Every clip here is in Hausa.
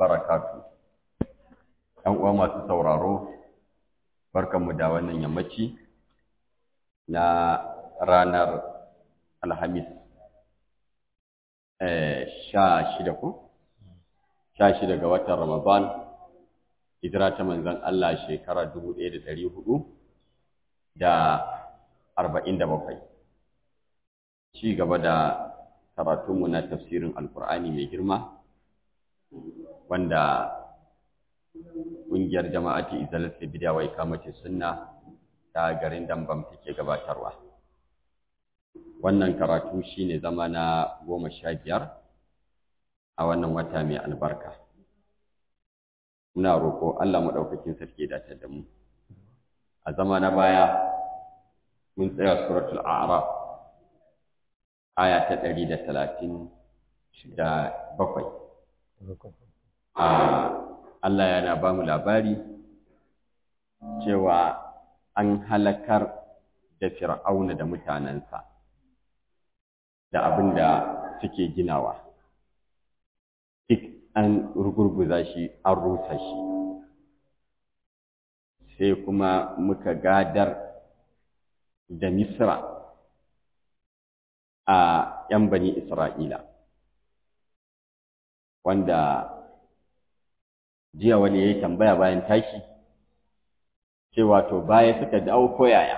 barakatu. ‘Yan uwa masu sauraro, barkanmu da wannan yammaci na ranar Alhamis sha shida ko? Sha shida ga watan Ramadan, hijira ta manzan Allah shekara dubu ɗaya da ɗari hudu da arba'in da bakwai. Ci gaba da karatunmu na tafsirin Alƙur'ani mai girma, wanda ƙungiyar jama'ati izalar bidiya wai kamace sunna ta garin dambam take gabatarwa wannan karatu shine zama na goma sha biyar a wannan wata mai albarka muna roƙo Allah maɗaukakin sarki dace da mu a zama na baya mun tsaya suratul a'raf aya ta ɗari da talatin da bakwai Allah yana ba mu labari cewa an halakar da fir'auna da mutanensa da abin da suke ginawa duk an rugurguza shi an rusa shi sai kuma muka gadar da misra a 'yan bani isra'ila wanda jiya wani ya yi tambaya bayan tashi cewa to baya suka dawo koyaya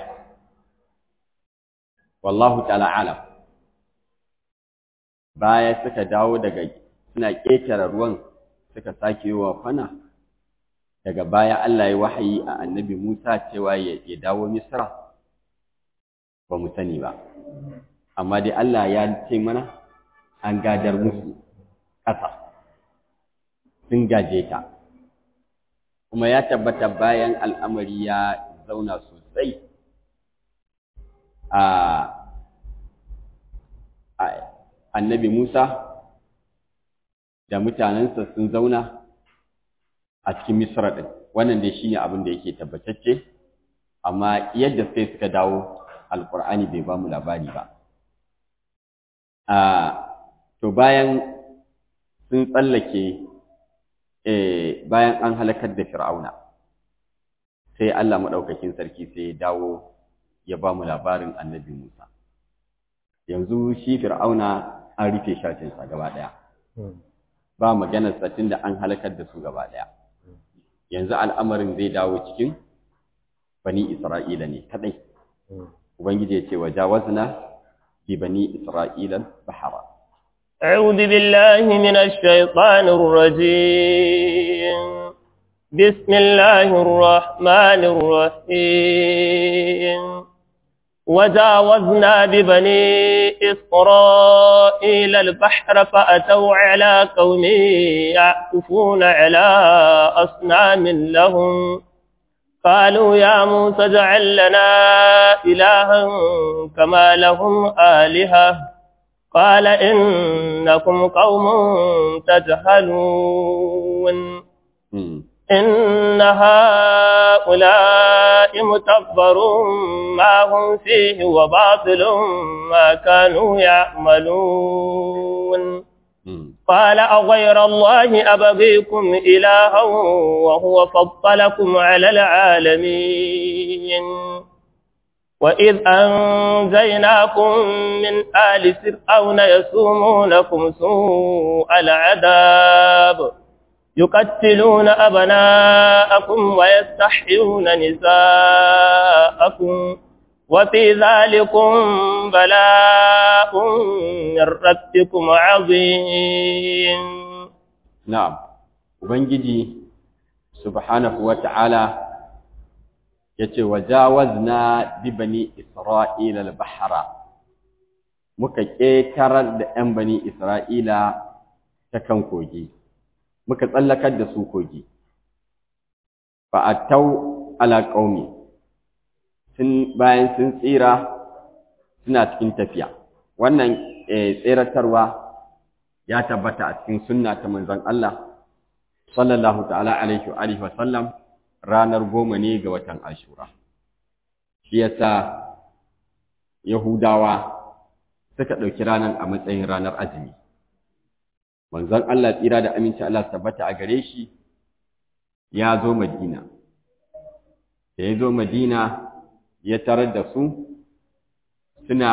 wallahu ta'ala alam baya suka dawo daga suna ƙetare ruwan suka sake yi wa kwana daga baya Allah ya wahayi a annabi Musa cewa ya dawo Misra ba mu sani ba amma dai Allah ya ce mana an gadar musu ƙasa sun gaje ta kuma ya tabbata bayan al'amari ya zauna sosai a annabi Musa da mutanensa sun zauna a cikin Misra ɗin wannan dai shine abin da yake tabbatacce amma yadda sai suka dawo alƙur'ani bai ba mu labari ba to bayan sun tsallake bayan an halakar da fir'auna sai Allah maɗaukakin sarki sai ya dawo ya ba mu labarin annabi Musa yanzu shi fir'auna an rufe shatinsa gaba ɗaya ba maganar satin da an halakar da su gaba ɗaya yanzu al'amarin zai dawo cikin bani isra'ila ne kaɗai ubangiji ya ce wa jawazna bi bani isra'ila bahara أعوذ بالله من الشيطان الرجيم بسم الله الرحمن الرحيم وجاوزنا ببني إسرائيل البحر فأتوا على قوم يعكفون على أصنام لهم قالوا يا موسى اجعل لنا إلها كما لهم آلهة قال إنكم قوم تجهلون إن هؤلاء متبر ما هم فيه وباطل ما كانوا يعملون قال أغير الله أبغيكم إلها وهو فضلكم على العالمين وإذ أنجيناكم من آل فرعون يسومونكم سوء العذاب يقتلون أبناءكم ويستحيون نساءكم وفي ذلكم بلاء من ربكم عظيم نعم وبنجي سبحانه وتعالى yace wajawazna bi bani isra'ila al-bahra muka ƙetarar da 'yan bani isra'ila ta kan kogi muka tsallakar da su kogi fa attau ala qaumi sun bayan sun tsira suna cikin tafiya wannan tseratarwa ya tabbata a cikin sunna ta manzon Allah sallallahu ta'ala alaihi wa alihi wa sallam ranar goma ne ga watan Ashura shi yasa Yahudawa suka ɗauki ranar a matsayin ranar azumi manzon Allah tsira da aminci Allah tabbata a gare shi ya zo Madina da ya zo Madina ya tarar da su suna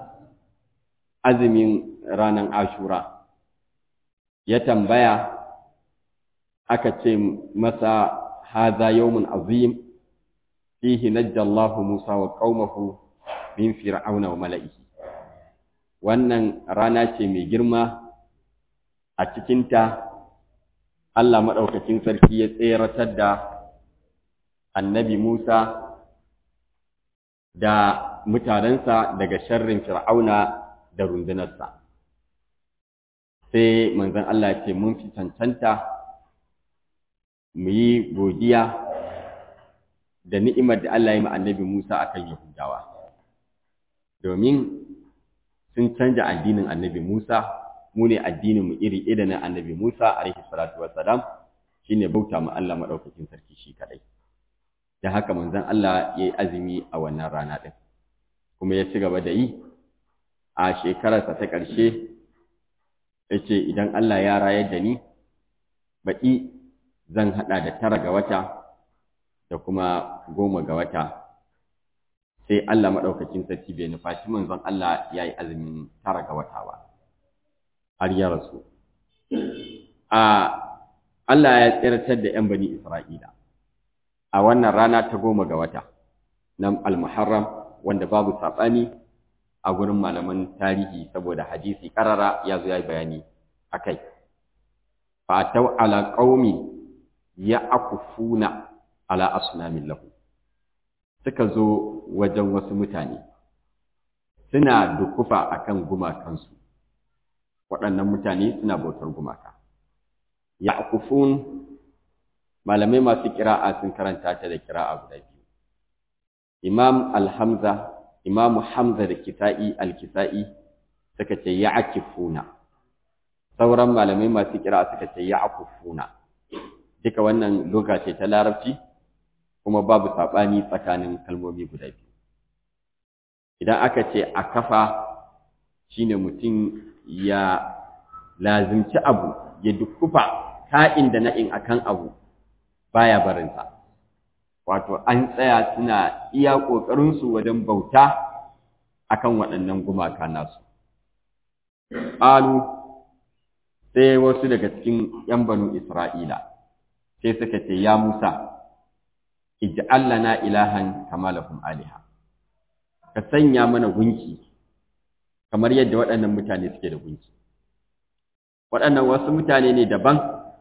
azumin ranar Ashura ya tambaya aka ce masa haza yawmun azim fihi najjallahu Musa wa qaumahu min fir'auna wa mala'ihi wannan rana ce mai girma a cikinta Allah maɗaukakin sarki ya tseratar da annabi Musa da mutanensa daga sharrin fir'auna da rundunarsa sai manzon Allah ya ce mun fi cancanta mu yi godiya da ni'imar da Allah ya yi annabi Musa akan Yahudawa domin sun canja addinin annabi Musa mu ne addinin mu iri iri na annabi Musa alaihi salatu wassalam shine bauta ma Allah madaukakin sarki shi kadai da haka manzon Allah yayi azumi a wannan rana din kuma ya ci gaba da yi a shekararsa ta ƙarshe yace idan Allah ya rayar da ni baƙi zan hada da tara ga wata da kuma goma ga wata sai Allah maɗaukakin sarki bai nufaci manzon Allah ya yi azumin tara ga wata ba har ya rasu a Allah ya tsirtar da ‘yan bani Isra'ila a wannan rana ta goma ga wata na al-muharram wanda babu saɓani a gurin malaman tarihi saboda hadisi ƙarara ya zo ya yi bayani a kai fa tau ala qaumi ya akufuna ala asnamin lahu suka zo wajen wasu mutane suna dukufa akan gumakansu waɗannan mutane suna bautar gumaka ya'kufun malamai masu kira'a sun karanta ta da kira'a guda biyu imam al-hamza imamu hamza da kisa'i al-kisa'i suka ce ya'kifuna sauran malamai masu kira'a suka ce ya'kufuna duka wannan loga ce ta larabci kuma babu saɓani tsakanin kalmomi guda biyu idan aka ce a kafa shine mutum ya lazimci abu ya dukkufa ka'in da na'in akan abu baya barinsa wato an tsaya suna iya ƙoƙarinsu wajen bauta akan waɗannan gumaka nasu ƙalu sai wasu daga cikin ‘yan banu Isra'ila sai suka ce, Ya Musa, ij'al lana ilahan kama lahum aliha ka sanya mana gunki kamar yadda waɗannan mutane suke da gunki waɗannan wasu mutane ne daban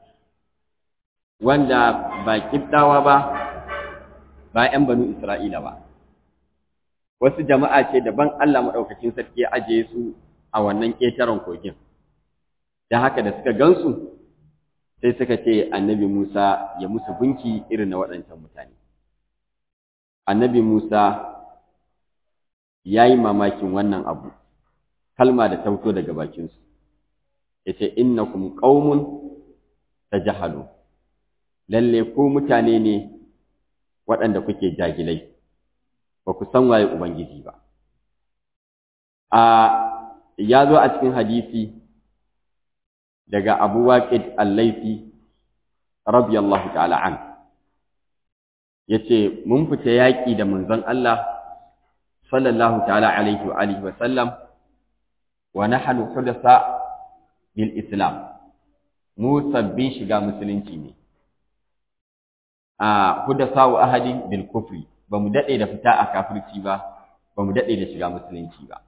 wanda ba kibdawa ba ba ƴan banu Isra'ila ba wasu jama'a ce daban Allah madaukakin sarki ya ajiye su a wannan ƙetaren kogin dan haka da suka gansu sai suka ce annabi Musa ya musu gunki irin na waɗancan mutane annabi Musa ya yi mamakin wannan abu kalma da ta fito daga bakinsu ya ce innakum qaumun tajahalu lalle ko mutane ne waɗanda kuke jagilai ba ku san waye ubangiji ba a ya zo a cikin hadisi daga Abu Waqid Al-Laythi radiyallahu ta'ala an yace mun fita yaƙi da manzon Allah sallallahu ta'ala alaihi wa alihi wa sallam wa nahnu hudasa bil islam mu sabbin shiga musulunci ne a hudasa wa ahadin bil kufri ba mu dade da fita a kafirci ba ba mu dade da shiga musulunci ba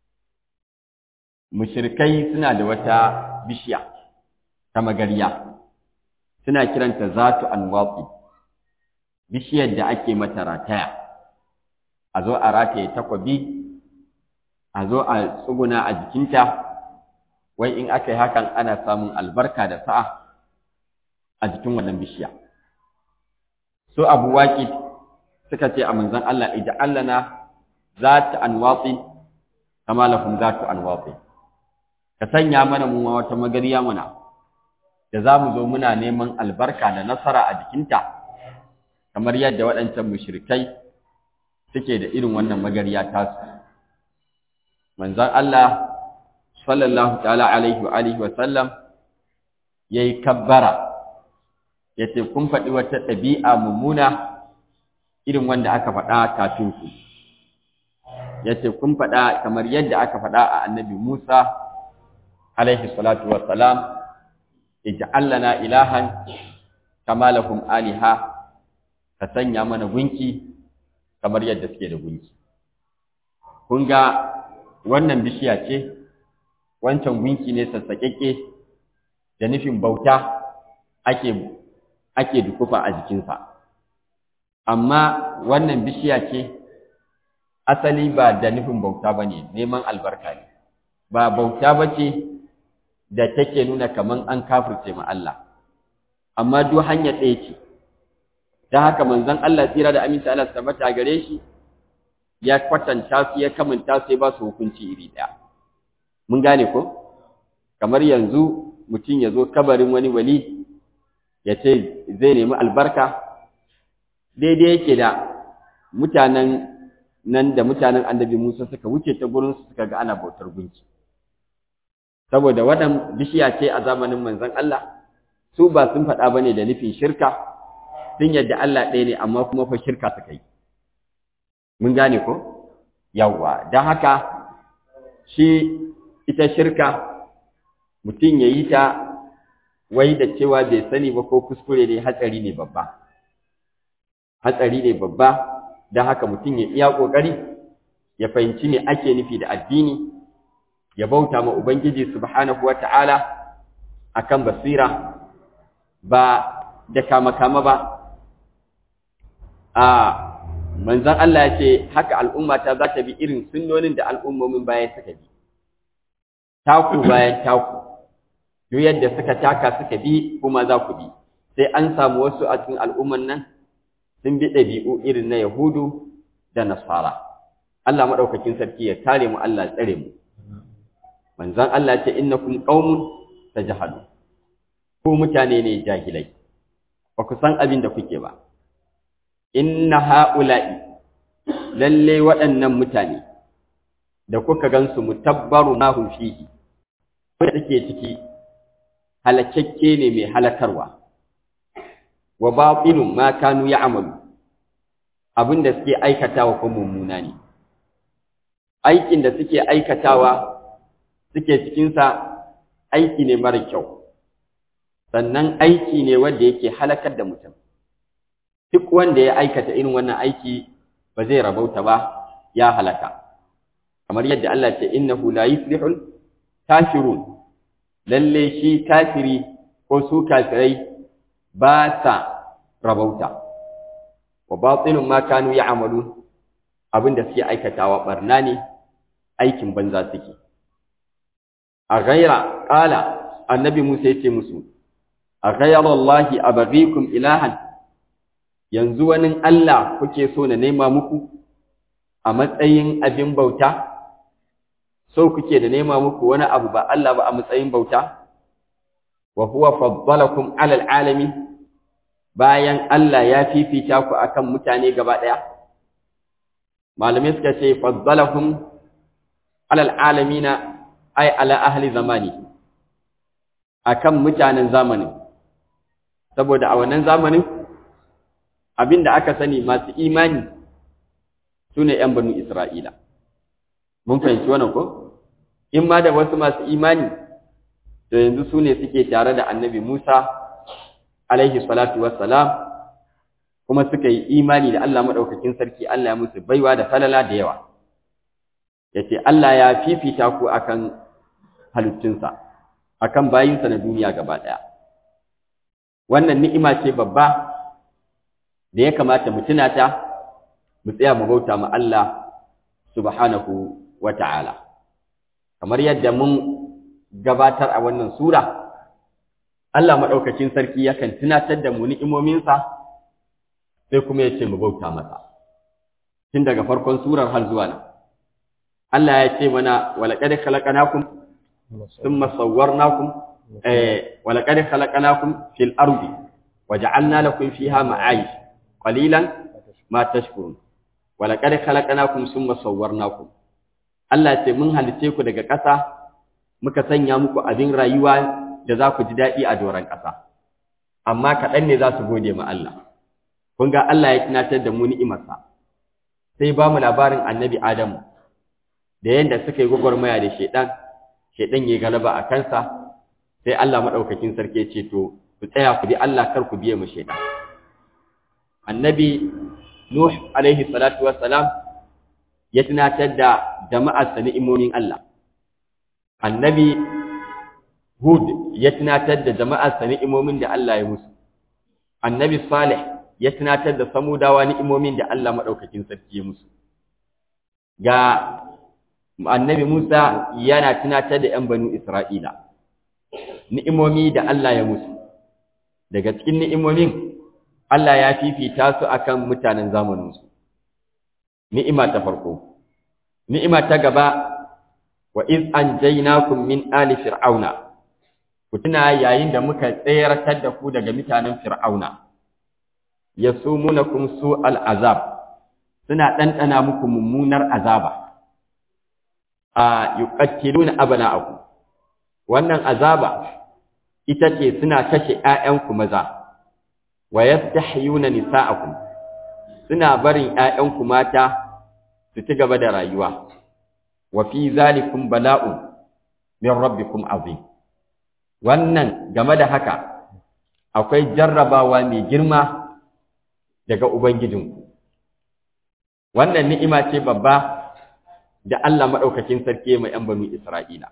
mushrikai suna da wata bishiya ta magariya suna kiranta zatu anwaqi bishiyar da ake mata rataya a zo a rataye takwabi a zo a tsuguna a jikinta wai in aka yi hakan ana samun albarka da sa'a a jikin wannan bishiya so abu waƙi suka ce a manzan Allah ija allana za ta anwatsi kama lahum za ta anwatsi ka sanya mana mu wata magariya mana da za mu zo muna neman albarka da nasara a jikinta kamar yadda waɗancan mushrikai suke da irin wannan magariya tasu manzon Allah sallallahu ta'ala alaihi wa alihi wa sallam yayi kabbara yace kun faɗi wata ɗabi'a mummuna irin wanda aka faɗa kafin ku yace kun faɗa kamar yadda aka faɗa a annabi Musa alaihi salatu wassalam ij'al lana ilahan kama lahum aliha ka sanya mana gunki kamar yadda suke da gunki kun ga wannan bishiya ce wancan gunki ne sassaƙeƙe da nufin bauta ake ake dukufa a jikinsa amma wannan bishiya ce asali ba da nufin bauta ba ne neman albarka ne ba bauta ba ce da take nuna kaman an kafirce ma Allah amma duk hanya ɗaya ce ta haka manzon Allah tsira da aminta Allah tabbata gare shi ya kwatanta su ya kamanta su ya ba su hukunci iri ɗaya mun gane ko kamar yanzu mutum ya zo kabarin wani wali ya ce zai nemi albarka daidai yake da mutanen nan da mutanen annabi Musa suka wuce ta gurin su suka ga ana bautar gunki saboda wadan bishiya ce a zamanin manzon Allah su ba sun faɗa bane da nufin shirka sun yadda Allah ɗaya ne amma kuma fa shirka suka yi mun gane ko yawwa don haka shi ita shirka mutum ya yi ta wai da cewa bai sani ba ko kuskure ne hatsari ne babba hatsari ne babba don haka mutum ya iya ƙoƙari ya fahimci me ake nufi da addini ya bauta ma Ubangiji subhanahu wa ta'ala a kan basira ba da kama-kama ba a manzan Allah ya ce haka al'ummata za ta bi irin sunnonin da al'ummomin bayan suka bi taku bayan taku duk yadda suka taka suka bi kuma za ku bi sai an samu wasu a cikin al'umman nan sun bi ɗabi'u irin na Yahudu da Nasara. Allah maɗaukakin sarki ya kare mu Allah tsare mu. Manzan Allah ce innakum qaumun tajhalu. Ku mutane ne jahilai. Ba ku san abin da kuke ba. Inna ha'ula'i lalle waɗannan mutane da kuka gansu mutabbaru ma hum fihi. Wanda take ciki halakakke ne mai halakarwa. wa batilun ma kanu ya'malu abinda suke aikatawa ko mummuna ne aikin da suke aikatawa suke cikin sa aiki ne mara kyau sannan aiki ne wanda yake halakar da mutum duk wanda ya aikata irin wannan aiki ba zai rabauta ba ya halaka kamar yadda Allah ce innahu la yuflihul kafirun lalle shi kafiri ko su kafirai ba sa rabauta wa batilun ma kanu ya'malun abinda suke aikatawa barna ne aikin banza suke a ghaira qala annabi Musa yace musu a ghayra Allah abghikum ilahan yanzu wani Allah kuke so na nema muku a matsayin abin bauta so kuke da nema muku wani abu ba Allah ba a matsayin bauta wa huwa faddalakum alal alamin bayan Allah ya fifita ku akan mutane gaba ɗaya? Malamai suka ce, Faddalahum alal alamina ai ala ahli zamani, akan mutanen zamanin. Saboda a wannan zamanin, abin da aka sani masu imani su ne ‘yan banu Isra'ila. Mun fahimci wannan ko? In ma da wasu masu imani, to yanzu su ne suke tare da annabi Musa alaihi salatu wassalam kuma suka yi imani da Allah madaukakin sarki Allah ya musu baiwa da falala da yawa yace Allah ya fifita ku akan halittunsa akan bayinsa na duniya gaba daya wannan ni'ima ce babba da ya kamata mu tuna ta mu tsaya mu bauta ma Allah subhanahu wata'ala kamar yadda mun gabatar a wannan sura Allah maɗaukacin sarki yakan tunatar da mu ni'imominsa sai kuma ya ce mu bauta masa. Tun daga farkon surar har zuwa nan. Allah ya ce mana walaƙad khalaqnakum thumma sawwarnakum eh walaƙad khalaqnakum fil ardi waja'alna lakum fiha ma'ayish qalilan ma tashkurun walaƙad khalaqnakum thumma sawwarnakum Allah ya ce mun halice ku daga ƙasa muka sanya muku abin rayuwa da za ku ji daɗi a doron ƙasa amma kaɗan ne za su gode ma Allah kun ga Allah ya tunatar da mu ni'imarsa sai ba mu labarin annabi Adamu da yadda suka yi gwagwarmaya da shaidan shaidan ya galaba a kansa sai Allah maɗaukakin sarki ya ce to ku tsaya ku bi Allah kar ku biye mu shaidan annabi Nuh alaihi salatu wassalam ya tunatar da jama'ar sa ni'imomin Allah annabi Hud ya tunatar da jama'ar sa ni'imomin da Allah ya musu annabi Salih ya tunatar da samudawa ni'imomin da Allah madaukakin sarki ya musu ga annabi Musa yana tunatar da 'yan banu Isra'ila ni'imomi da Allah ya musu daga cikin ni'imomin Allah ya fifita su akan mutanen zamaninsu. Ni'ima ta farko. Ni'ima ta gaba, wa iz an jainakum min ali fir'auna. Ku tuna yayin da muka tsayartar da ku daga mutanen fir'auna. Ya sumunakum su al'azab, suna ɗanɗana muku mummunar azaba. A yuqattiluna abana'akum. Wannan azaba ita ce suna kashe ‘ya'yanku maza. wa yastahyuna nisa'akum suna barin ƴaƴanku mata su ci gaba da rayuwa wa fi zalikum bala'un min rabbikum azim wannan game da haka akwai jarrabawa mai girma daga ubangijinku wannan ni'ima ce babba da Allah madaukakin sarki mai ƴan banu Isra'ila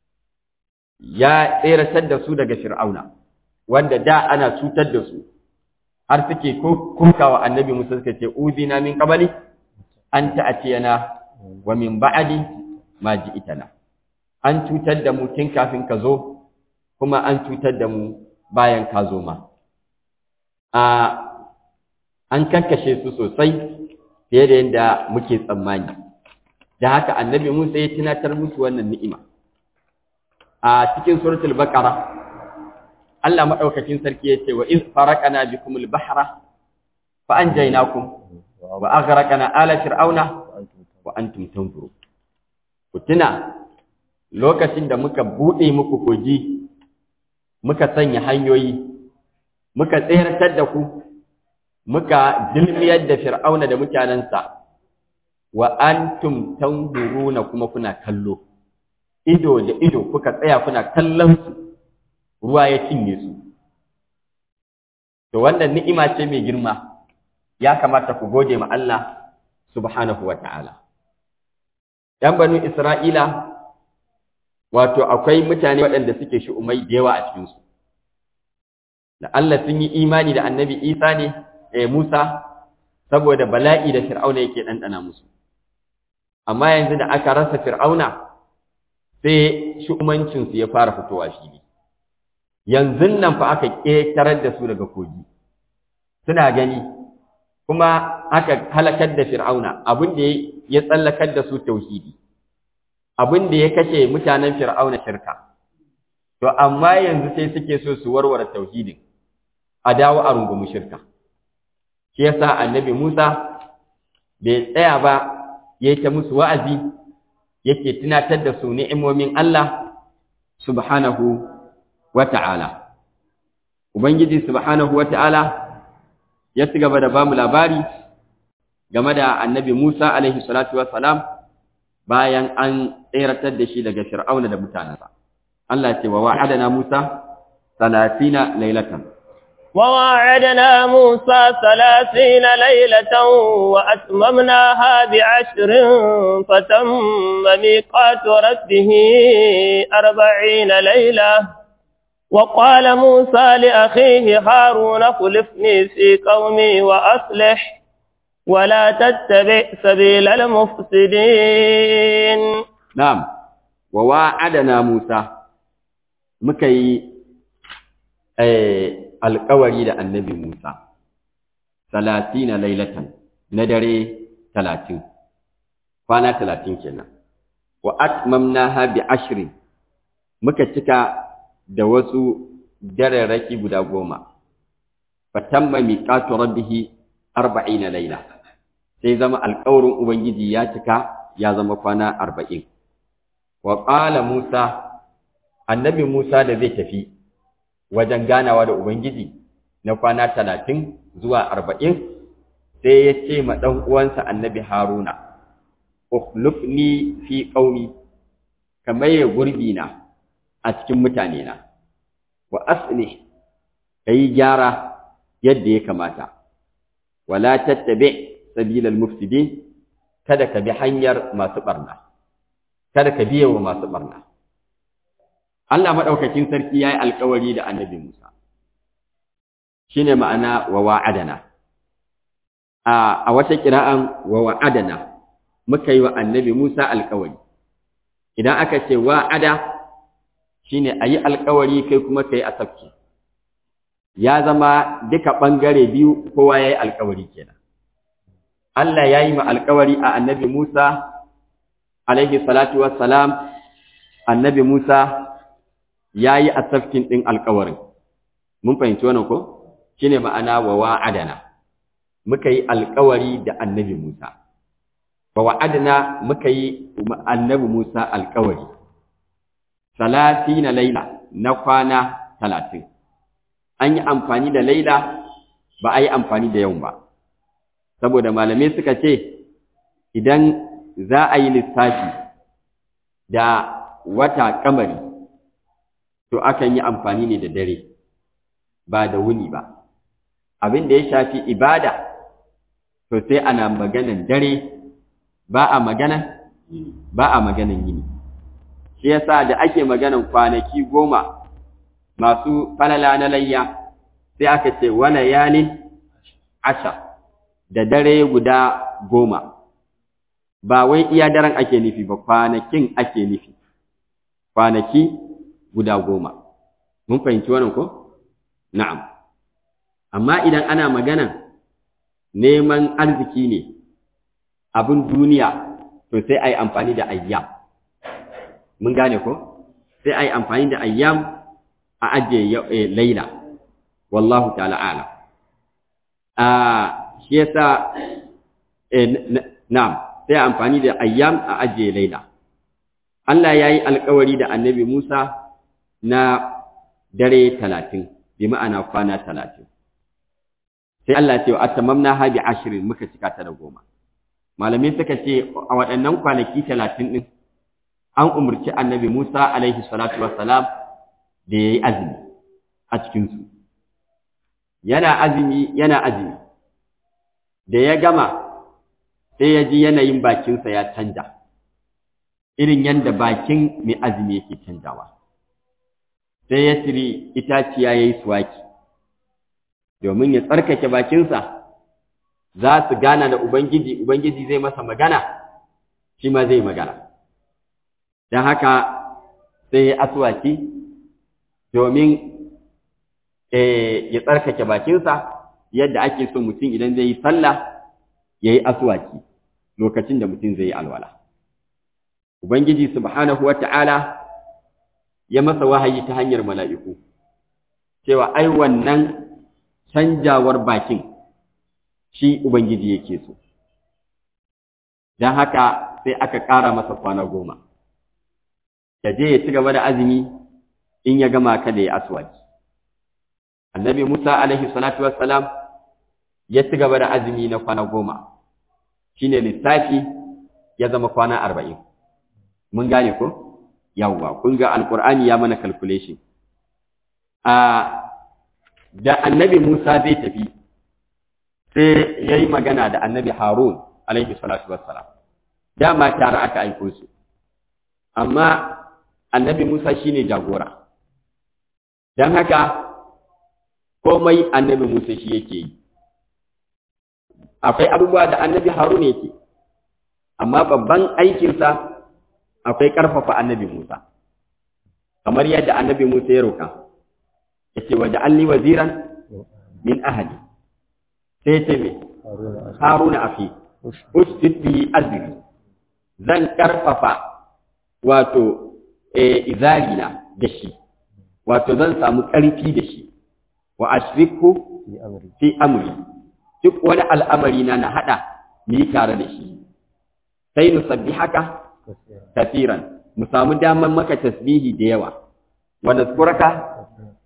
ya tseratar da su daga Fir'auna wanda da ana cutar da su har suke kunkawa annabi Musa suka ce uzina min qabali an ta'tiyana wa min ba'di ma ji'tana an cutar da mu tun kafin ka zo kuma an cutar da mu bayan ka zo ma a an kankashe su sosai fiye da yadda muke tsammani da haka annabi Musa ya tunatar musu wannan ni'ima a cikin suratul baqara Allah madaukakin sarki yace wa iz faraqana bikumul bahra fa anjaynakum wa aghraqna ala fir'auna wa antum tanzuru ku tuna lokacin da muka bude muku koji muka sanya hanyoyi muka tsayartar da ku muka dilmiyar da fir'auna da mutanensa wa antum tanzuruna kuma kuna kallo ido da ido kuka tsaya kuna kallon su ruwa ya cinye su to wannan ni'ima ce mai girma ya kamata ku gode ma Allah subhanahu wa ta'ala ‘yan banu Isra'ila wato akwai mutane waɗanda suke shi'umai da yawa a cikinsu da Allah sun yi imani da annabi Isa ne eh Musa saboda bala'i da Fir'auna yake ɗanɗana musu amma yanzu da aka rasa Fir'auna sai shi'umancinsu ya fara fitowa fili yanzu nan fa aka ƙetarar da su daga kogi suna gani kuma aka halakar da fir'auna abin da ya tsallakar da su tauhidi abin da ya kashe mutanen fir'auna shirka to amma yanzu sai suke so su warware tauhidin a dawo a rungumi shirka shi yasa annabi Musa bai tsaya ba ya ta musu wa'azi yake tunatar da su ni'imomin Allah subhanahu wa ta'ala. Ubangiji subhanahu wa ta'ala ya ci gaba da ba mu labari game da annabi Musa alaihi salatu wa salam bayan an tseratar da shi daga Fir'auna da mutanensa. Allah ce wa wa'adana Musa talatina lailatan. وواعدنا موسى ثلاثين ليلة وأتممناها بعشر فتم ميقات ربه أربعين ليلة وقال موسى لأخيه هارون خلفني في قومي وأصلح ولا تتبع سبيل المفسدين نعم وواعدنا موسى مكي alƙawari da annabi Musa, talatina lailatan na dare talatin, kwana talatin kenan, wa atmamna bi ashirin muka cika da wasu dararraki guda goma, fatamma miƙatu rabbihi arba'ina laila, sai zama alƙawarin Ubangiji ya cika ya zama kwana arba'in. Wa ƙala Musa, annabi Musa da zai tafi, wajen ganawa da Ubangiji na kwana talatin zuwa arba'in sai ya ce ma ɗan uwansa annabi Haruna, Ukhlufni fi ƙaumi, ka maye gurbi na a cikin mutane na, wa asli ka yi gyara yadda ya kamata, wala tattabe sabilal mufsidin kada ka bi hanyar masu ɓarna, kada ka biye wa masu ɓarna. Allah maɗaukakin sarki ya yi alkawari da annabi Musa, shi ne ma'ana wa wa'adana. A wata kira'an wa wa'adana muka yi wa annabi Musa alkawari. Idan aka ce wa'ada shi ne a yi alkawari kai kuma ka yi asabci. Ya zama duka ɓangare biyu kowa ya yi alkawari kenan. Allah ya yi ma alkawari a annabi Musa, alaihi salatu wassalam, annabi Musa ya yi asafkin ɗin alkawarin. Mun fahimci wannan ko? Shi ne ma'ana wa wa'adana, muka yi alkawari da annabi Musa. Wa wa'adana muka yi annabi Musa alkawari. Salati na laila na kwana talatin. An yi amfani da laila ba a yi amfani da yau ba. Saboda malamai suka ce, idan za a yi lissafi da wata kamari, to akan yi amfani ne da dare ba da wuni ba abin da ya shafi ibada to sai ana maganan dare ba a magana ba a maganan yini shi yasa da ake maganan kwanaki goma masu falala na layya sai aka ce wala yalin asha da dare guda goma ba wai iya daren ake nufi ba kwanakin ake nufi kwanaki guda goma. Mun fahimci wannan ko? Na'am. Amma idan ana maganan neman arziki ne, abin duniya, to sai a yi amfani da ayyam. Mun gane ko? Sai a yi amfani da ayyam a ajiye laila, wallahu ta'ala ala. Shi yasa, na'am, sai amfani da ayyam a ajiye laila. Allah ya yi alkawari da annabi Musa na dare talatin, bi ma'ana kwana talatin. Sai Allah ce wa atamamna ha bi ashirin muka cika ta da goma. Malamai suka ce a waɗannan kwanaki talatin ɗin an umarci annabi Musa alaihi salatu wassalam da ya yi azumi a cikinsu. Yana azumi, yana azumi. Da ya gama sai ya ji yanayin bakinsa ya canja. irin yadda bakin mai azumi yake canjawa sai ya tiri itaciya ya yi suwaki domin ya tsarkake bakinsa za su gana da Ubangiji Ubangiji zai masa magana shi ma zai magana don haka sai ya aswaki domin ya tsarkake bakinsa yadda ake so mutum idan zai yi sallah ya yi aswaki lokacin da mutum zai yi alwala. Ubangiji subhanahu wa ta'ala ya masa wahayi ta hanyar mala'iku, cewa ai wannan canjawar bakin shi Ubangiji yake so. Don haka sai aka ƙara masa kwana goma, ya je ya ci gaba da azumi in ya gama kada ya aswaki. Annabi Musa alaihi salatu wassalam ya ci gaba da azumi na kwana goma, shi ne lissafi ya zama kwana arba'in. mun gane ko yawwa kun ga alqur'ani ya mana calculation a da annabi Musa zai tafi sai yayi magana da annabi Harun alaihi salatu wassalam dama tare aka aiko su amma annabi Musa shine jagora dan haka komai annabi Musa shi yake yi akwai abubuwa da annabi Harun yake amma babban aikinsa akwai ƙarfafa annabi Musa, kamar yadda annabi Musa ya roƙa, ya ce waje alli waziran min ahali, sai ce mai, haruna afi, ustud bihi azri, zan ƙarfafa wato izarina da shi, wato zan samu ƙarfi da shi, wa ashriku fi amri, duk wani al'amari na na haɗa mu yi tare da shi, sai nusabbi haka kafiran mu samu daman maka tasbihi da yawa wa nazkuraka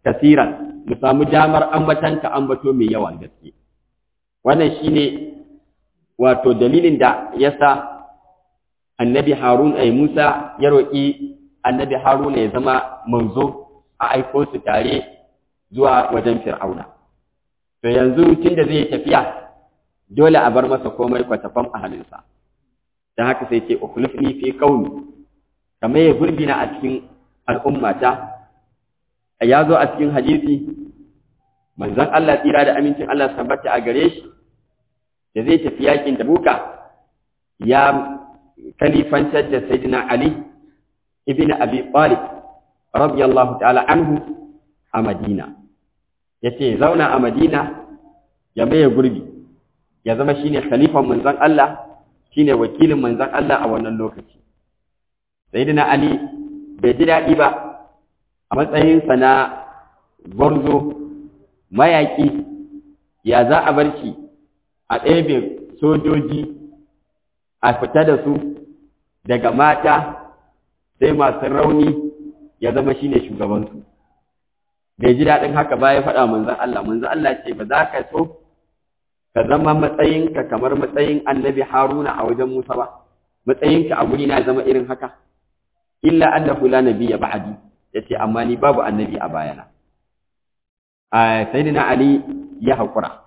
kasiran mu samu damar ambatanka ambato mai yawan gaske wannan shine wato dalilin da yasa annabi harun ay musa ya roƙi annabi haruna ya zama manzo a aiko su tare zuwa wajen fir'auna to yanzu tunda zai tafiya dole a bar masa komai kwatafan a halinsa don haka sai ce ukhlifni fi qaumi kamar ya gurbina a cikin al'ummata ya zo a cikin hadisi manzon Allah tsira da amincin Allah tabbata a gare shi da zai tafi yakin Tabuka ya kalifantar da Sayyidina Ali ibn Abi Talib radiyallahu ta'ala anhu a Madina yace zauna a Madina ya maye gurbi ya zama shine khalifan manzon Allah shine wakilin manzon Allah a wannan lokaci Sayyidina Ali bai ji daɗi ba a matsayinsa na gwarzo mayaƙi ya za a bar shi a ɗebe sojoji a fita da su daga mata sai masu rauni ya zama shi ne shugabansu bai ji daɗin haka ba ya faɗa manzan Allah manzan Allah ce ba za ka so ka zama matsayinka kamar matsayin annabi haruna a wajen musa ba matsayinka a guri na zama irin haka illa annahu la nabiyya ba'di yace amma ni babu annabi a bayana a sayyidina ali ya hakura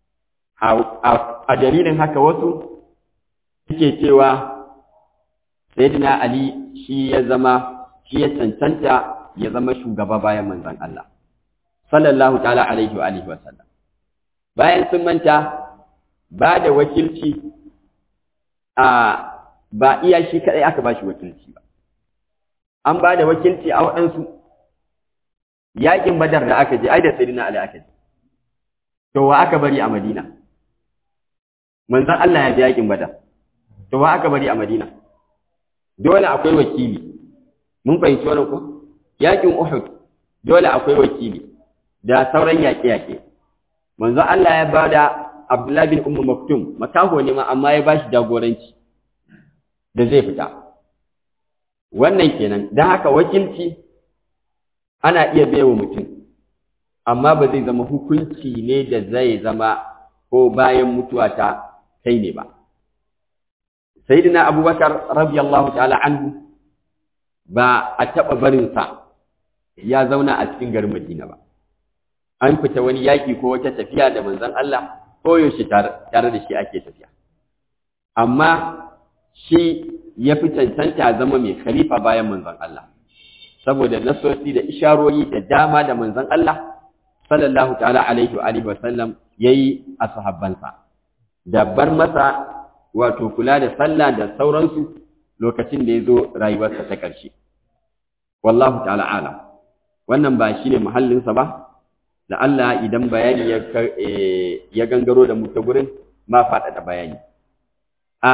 a dalilin haka wasu suke cewa sayyidina ali shi ya zama shi ya cancanta ya zama shugaba bayan manzon Allah sallallahu ta'ala alaihi wa alihi wa sallam bayan sun manta ba da wakilci a ba iya shi kadai aka ba shi wakilci ba an ba da wakilci a waɗansu yaƙin badar da aka je ai da sayyidina ali aka je to wa aka bari a madina manzon Allah ya je yaƙin badar to wa aka bari a madina dole akwai wakili mun fahimci wannan ko yaƙin uhud dole akwai wakili da sauran yaƙe-yaƙe manzon Allah ya ba da Abdullahi bin Ummu Maktum makaho ne ma amma ya bashi jagoranci da zai fita wannan kenan don haka wakilci ana iya baiwa mutum amma ba zai zama hukunci ne da zai zama ko bayan mutuwa ta kai ne ba sayyidina abubakar radiyallahu ta'ala anhu ba a taɓa barinsa ya zauna a cikin garin madina ba an fita wani yaƙi ko wata tafiya da manzon Allah ko yaushe tare da shi ake tafiya amma shi ya fi cancanta zama mai khalifa bayan manzon Allah saboda nasosi da isharori da dama da manzon Allah sallallahu ta'ala alaihi wa alihi wa sallam yayi a sahabbansa da bar masa wato kula da sallah da sauransu lokacin da ya zo rayuwarsa ta ƙarshe wallahu ta'ala alam wannan ba shine muhallinsa ba da Allah idan bayani ya gangaro da mu ta gurin ma faɗaɗa bayani a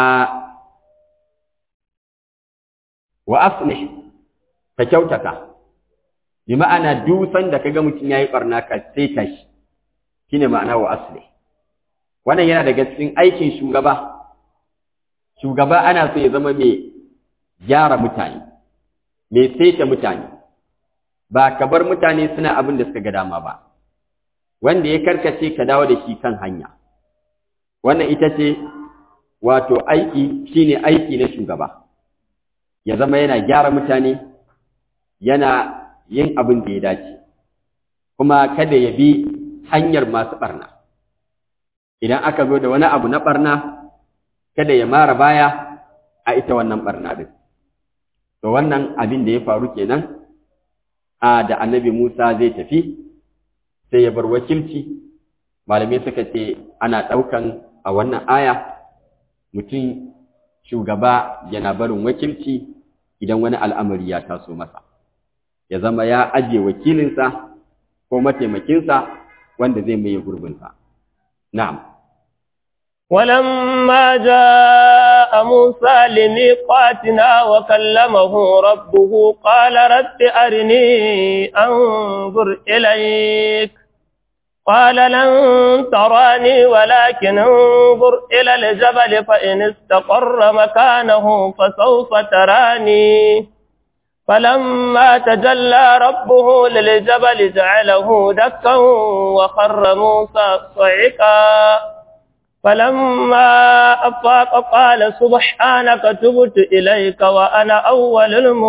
wa aslih ka kyautata bi ma'ana dusan da kaga mutum yayi barna ka sai shi shine ma'ana wa aslih wannan yana daga cikin aikin shugaba shugaba ana so ya zama mai gyara mutane mai saita mutane ba ka bar mutane suna abin da suka ga dama ba wanda ya karkace ka dawo da shi kan hanya wannan ita ce wato aiki shine aiki na shugaba ya zama yana gyara mutane yana yin abin da ya dace kuma kada ya bi hanyar masu barna idan aka zo da wani abu na barna kada ya mara baya a ita wannan barna din to wannan abin da ya faru kenan a da annabi Musa zai tafi sai ya bar wakilci malamai suka ce ana ɗaukan a wannan aya mutum shugaba yana barin wakilci idan wani al'amari ya taso masa ya zama ya ajiye wakilinsa ko mataimakinsa wanda zai maye gurbinsa na'am ولما جاء موسى لميقاتنا وكلمه ربه قال رب أرني أنظر إليك قال لن تراني ولكن انظر إلى الجبل فإن استقر مكانه فسوف تراني فلما تجلى ربه للجبل جعله دكا وخر موسى صعقا فلما أفاق قال سبحانك تبت إليك وأنا أول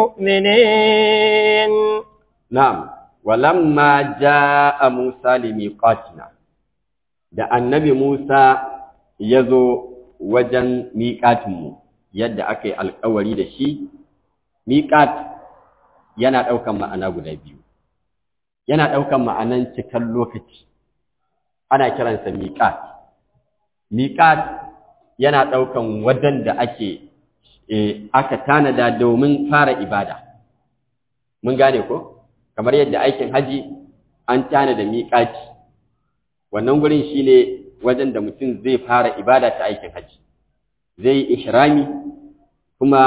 المؤمنين نعم ولما جاء موسى لميقاتنا da annabi Musa ya zo wajen miƙatinmu yadda aka yi alƙawari da shi, miƙat yana ɗaukan ma'ana guda biyu, yana ɗaukan ma'anan cikan lokaci, ana kiransa miƙat. Miƙat yana ɗaukan wajen da ake aka tanada domin fara ibada. Mun gane ko? Kamar yadda aikin haji an tanada miƙaci. wannan gurin shine wajen da mutum zai fara ibada ta aikin haji zai yi ihrami kuma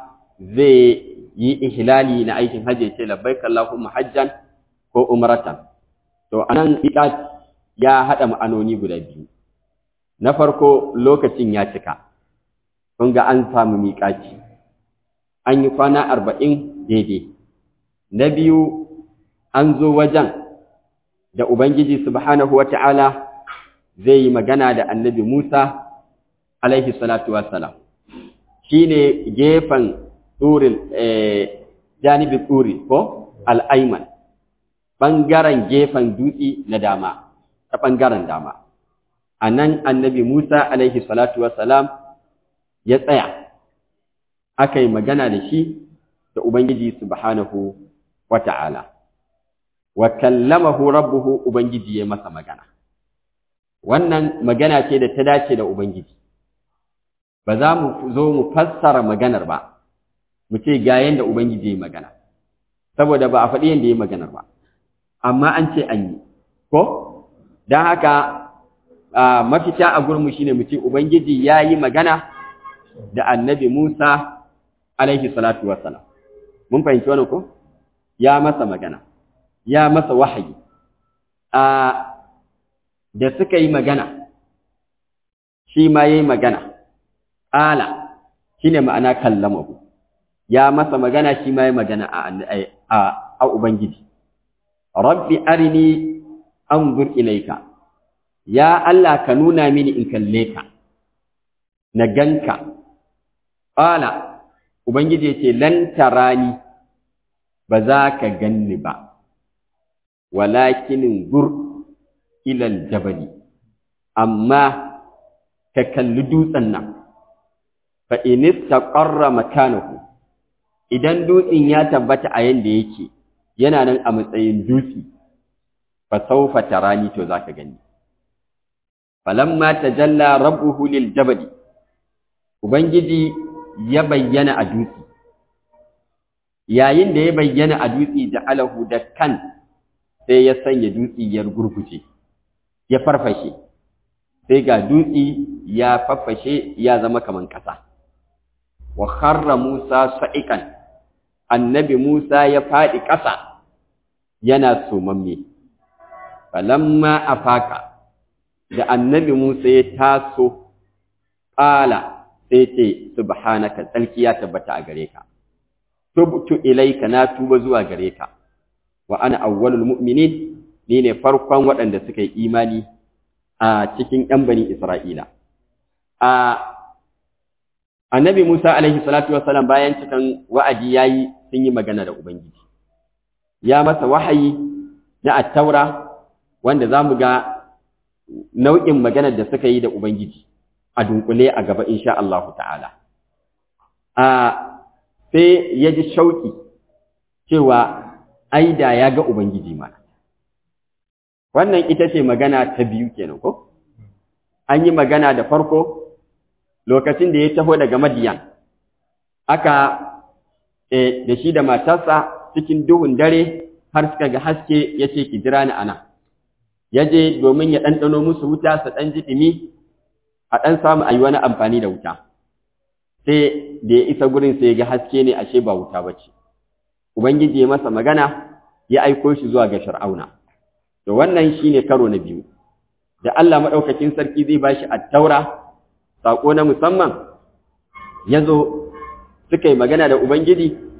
zai yi ihlali na aikin haji ce labbaik allahumma hajjan ko umratan to anan miqat ya hada ma'anoni guda biyu na farko lokacin ya cika kun ga an samu miƙaci an yi kwana arba'in daidai na biyu an zo wajen da Ubangiji subhanahu wa ta'ala zai yi magana da annabi Musa alaihi salatu wassalam shi ne gefen tsurin janibin tsuri ko al'aiman ɓangaren gefen dutse na dama ta ɓangaren dama a nan annabi Musa alaihi salatu wassalam ya tsaya aka yi magana da shi da Ubangiji subhanahu wa ta'ala. wa kallamahu rabbuhu ubangiji ya masa magana wannan magana ce da ta dace da ubangiji ba za mu zo mu fassara maganar ba mu ce ga yanda ubangiji ya magana saboda ba a faɗi yanda ya maganar ba amma an ce an yi ko don haka mafita a gurinmu shine mu ce ubangiji ya yi magana da annabi musa alaihi salatu wassalam mun fahimci wannan ko ya masa magana ya masa wahayi a da suka yi magana shi ma yayi magana ala shine ma'ana kallamahu ya masa magana shi ma yayi magana a a a ubangiji rabbi arini anzur ilayka ya Allah ka nuna mini in kalle ka na ganka ala ubangiji yace lan tarani ba za ka ganni ba walakin gur ilal jabali amma ka kalli dutsen nan fa in istaqarra makanahu idan dutsen ya tabbata a yanda yake yana nan a matsayin dutse fa sawfa tarani to zaka gani falamma tajalla rabbuhu lil jabali ubangiji ya bayyana a dutse yayin da ya bayyana a dutse ja'alahu da kan sai ya sanya dutse ya gurguje ya farfashe sai ga dutse ya farfashe ya zama kaman kasa wa kharra Musa sa'ikan annabi Musa ya fadi kasa yana sumamme falamma afaka da annabi Musa ya taso qala sai ce subhanaka tsalki ya tabbata a gare ka tubtu ilaika na tuba zuwa gare ka wa ana awwalul mu'minin ni ne farkon waɗanda suka yi imani a cikin ƴan bani Isra'ila a annabi Musa alaihi salatu wassalam bayan cikan wa'adi yayi sun yi magana da ubangiji ya masa wahayi na at-taura wanda zamu ga nau'in maganar da suka yi da ubangiji a dunkule a gaba insha Allah ta'ala a sai ya ji shauki cewa ai da ya ga Ubangiji mana. Wannan ita ce magana ta biyu kenan ko? An yi magana da farko lokacin da ya taho daga Madiyan, aka e, da shi da matarsa cikin duhun dare har suka ga haske ya ce ki jira ni ana. Ya je domin ya ɗanɗano musu wuta su ɗan ji ɗumi a ɗan samu a yi wani amfani da wuta. Sai da ya isa gurin sai ya ga haske ne ashe ba wuta ba ce. Ubangiji ya masa magana ya aiko shi zuwa ga Fir'auna. To wannan shine karo na biyu. Da Allah madaukakin sarki zai bashi at-Taura sako na musamman yazo suka yi magana da Ubangiji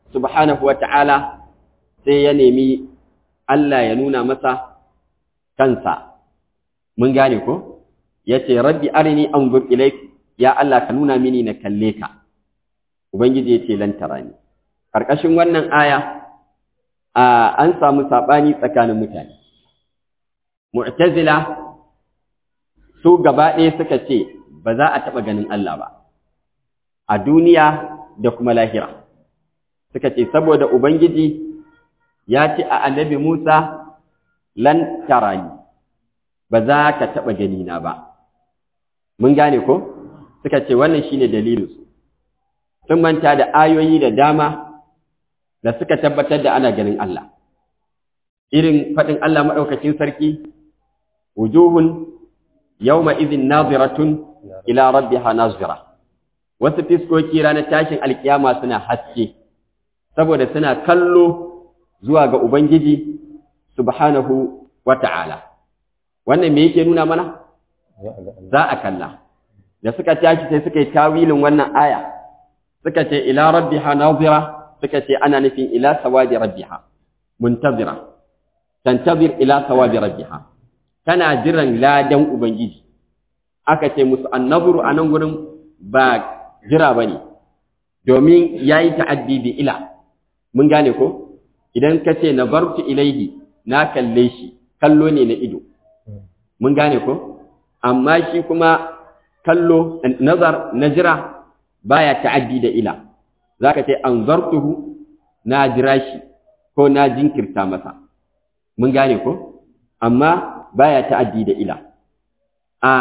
subhanahu wa ta'ala sai ya nemi Allah ya nuna masa kansa mun gane ko yace rabbi arini anzur ilaik ya Allah ka nuna mini na kalle ka ubangiji yace lan tarani karkashin wannan aya an samu sabani tsakanin mutane mu'tazila su gaba ɗaya suka ce ba za a taɓa ganin Allah ba a duniya da kuma lahira suka ce saboda ubangiji ya ce a annabi Musa lan tarani ba za ka taɓa ganina ba mun gane ko suka ce wannan shine dalilinsu sun manta da ayoyi da dama da suka tabbatar da ana ganin Allah irin faɗin Allah maɗaukacin sarki wujuhun yawma idhin naziratun ila rabbiha nazira wasu fiskoki ranar tashin alkiyama suna haske saboda suna kallo zuwa ga ubangiji subhanahu wata'ala wannan me yake nuna mana za a kalla da suka tashi sai suka yi tawilin wannan aya suka ce ila rabbiha nazira suka ce ana nufin ila sawabi rabbiha muntazira tantazir ila sawabi rabbiha tana jiran ladan ubangiji aka ce musu annaburu a nan gurin ba jira bane domin yayi ta'addi bi ila mun gane ko idan ka ce nazartu ilaihi na kalle shi kallo ne na ido mun gane ko amma shi kuma kallo nazar na jira baya ta'addi da ila zaka ce anzartuhu na jira shi ko na jinkirta masa mun gane ko amma baya ta'addi da ila a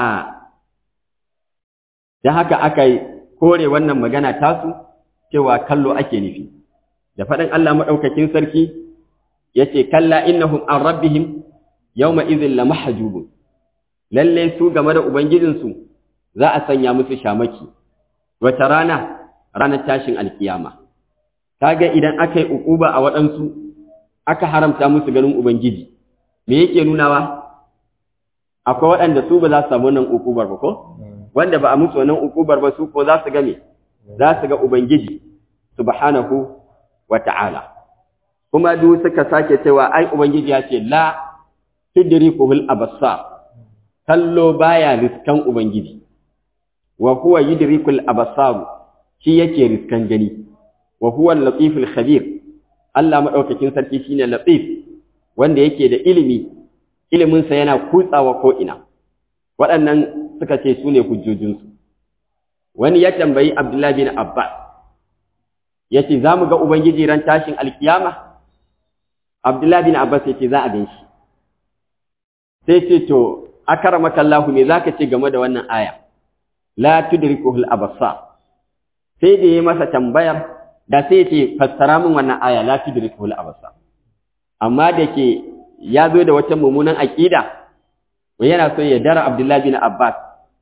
dan haka aka kore wannan magana tasu cewa kallo ake nufi da faɗin Allah madaukakin sarki yace kalla innahum an rabbihim yawma idhin lamahjubun lalle su game da ubangijinsu za a sanya musu shamaki wata rana ranar tashin alkiyama kaga idan aka yi ukuba a waɗansu aka haramta musu ganin ubangiji me yake nunawa akwai waɗanda su ba za su samu wannan ukubar ba ko wanda ba a musu wannan ukubar ba su ko za su ga me za su ga ubangiji subhanahu wa ta'ala kuma duk suka sake cewa ai ubangiji ya ce la tudrikuhul absar kallo baya riskan ubangiji wa huwa yudrikul absar shi yake riskan gani wa huwa al-latiful khabir Allah madaukakin sarki shine latif wanda yake da ilimi ilimin sa yana kutsawa ko ina waɗannan suka ce su ne hujjojinsu wani ya tambayi Abdullah bin Abbas yace za mu ga ubangiji ran tashin alkiyama Abdullah bin Abbas yace za a gan shi sai ce to akaramaka Allah me zaka ce game da wannan aya la tudrikuhul absar sai da yayi masa tambayar da sai ce fassara min wannan aya la tudrikuhul absar amma da ke ya zo da wata mummunan aqida wai yana so ya dara Abdullah bin Abbas